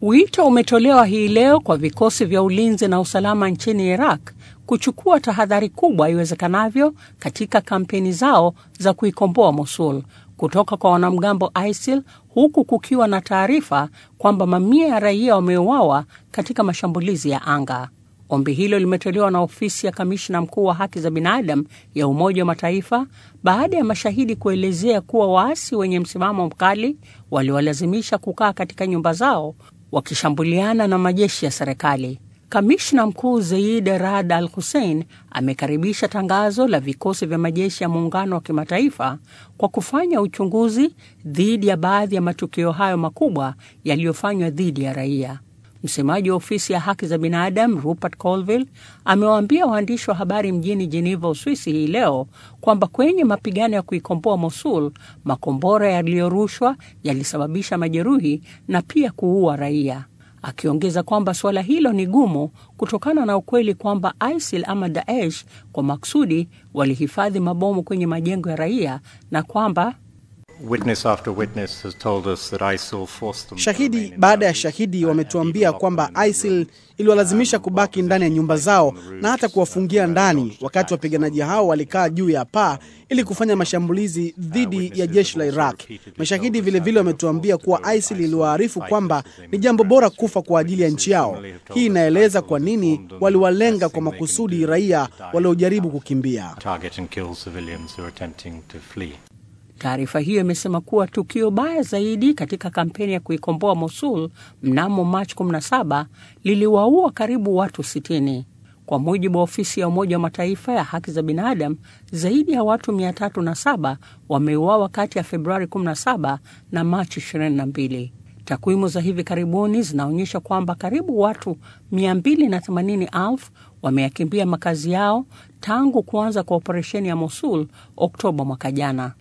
Wito umetolewa hii leo kwa vikosi vya ulinzi na usalama nchini Iraq kuchukua tahadhari kubwa iwezekanavyo katika kampeni zao za kuikomboa Mosul kutoka kwa wanamgambo ISIL huku kukiwa na taarifa kwamba mamia ya raia wameuawa katika mashambulizi ya anga. Ombi hilo limetolewa na ofisi ya kamishna mkuu wa haki za binadamu ya Umoja wa Mataifa baada ya mashahidi kuelezea kuwa waasi wenye msimamo mkali waliwalazimisha kukaa katika nyumba zao wakishambuliana na majeshi ya serikali. Kamishna mkuu Zeid Rad Al Hussein amekaribisha tangazo la vikosi vya majeshi ya muungano wa kimataifa kwa kufanya uchunguzi dhidi ya baadhi ya matukio hayo makubwa yaliyofanywa dhidi ya raia. Msemaji wa ofisi ya haki za binadamu Rupert Colville amewaambia waandishi wa habari mjini Geneva, Uswisi hii leo kwamba kwenye mapigano ya kuikomboa Mosul, makombora yaliyorushwa yalisababisha majeruhi na pia kuua raia, akiongeza kwamba suala hilo ni gumu kutokana na ukweli kwamba ISIL ama Daesh kwa maksudi walihifadhi mabomu kwenye majengo ya raia na kwamba Witness after witness has told us that ISIL forced them to Shahidi remain in baada ya their shahidi homes wametuambia and kwamba even locked them in ISIL the room. iliwalazimisha kubaki ndani ya nyumba zao na hata kuwafungia ndani, wakati wakati wapiganaji hao walikaa juu ya paa ili kufanya mashambulizi dhidi ya jeshi la Iraq. Mashahidi vilevile wametuambia kuwa ISIL iliwaarifu kwamba ni jambo bora kufa kwa ajili ya nchi yao. Hii inaeleza kwa nini waliwalenga kwa makusudi raia waliojaribu kukimbia. target and kill civilians who are attempting to flee. Taarifa hiyo imesema kuwa tukio baya zaidi katika kampeni ya kuikomboa Mosul mnamo Machi 17 liliwaua karibu watu 60. Kwa mujibu wa ofisi ya Umoja wa Mataifa ya haki za binadamu, zaidi ya watu 307 wameuawa kati ya Februari 17 na Machi 22. Takwimu za hivi karibuni zinaonyesha kwamba karibu watu 280,000 wameyakimbia makazi yao tangu kuanza kwa operesheni ya Mosul Oktoba mwaka jana.